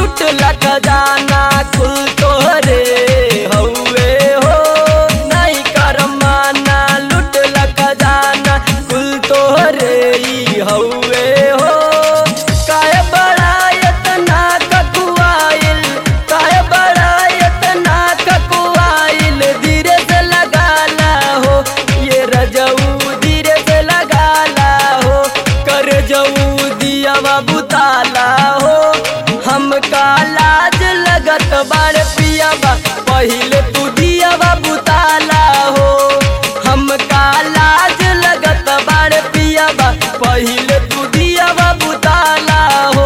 लुटला खजाना कुल तोहरे हउए हो नहीं कर माना लुटला खजाना कुल तोहरे ही हउए हो काय बड़ा इतना ककुआइल काय बड़ा इतना ककुआइल धीरे से लगाला हो ये रजऊ धीरे से लगाला हो कर जऊ दियावा बुताला हो हमका लाज लगत बार पियावा पहिले तू दियावा बुताला हो हमका लाज लगत बार पियावा पहिले तू दियावा बुताला हो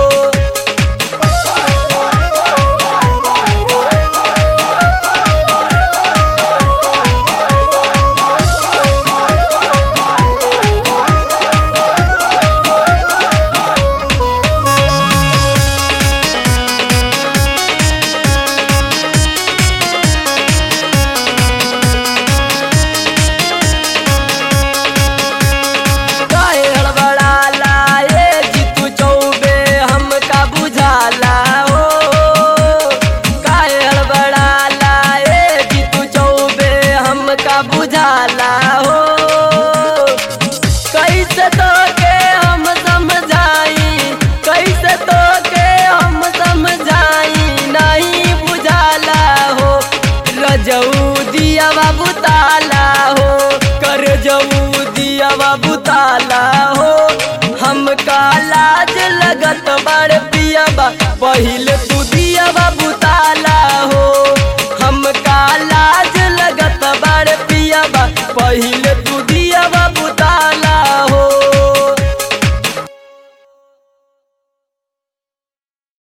काहे हड़बड़ाला ए जीतू चौबे हमका बुझाला हो काहे हड़बड़ाला ए जीतू चौबे हमका बुझाला हो कैसे तो के हम समझाई कैसे तो के हम समझाई नहीं बुझाला हो रजऊ दिया बाबू ताला हो कर जऊ दिया बाबू ताला हो हमका लाज लगत बार पियाबा पहिले तू दिया बाबू ताला हो हमका लाज लगत बार पियाबा पहिले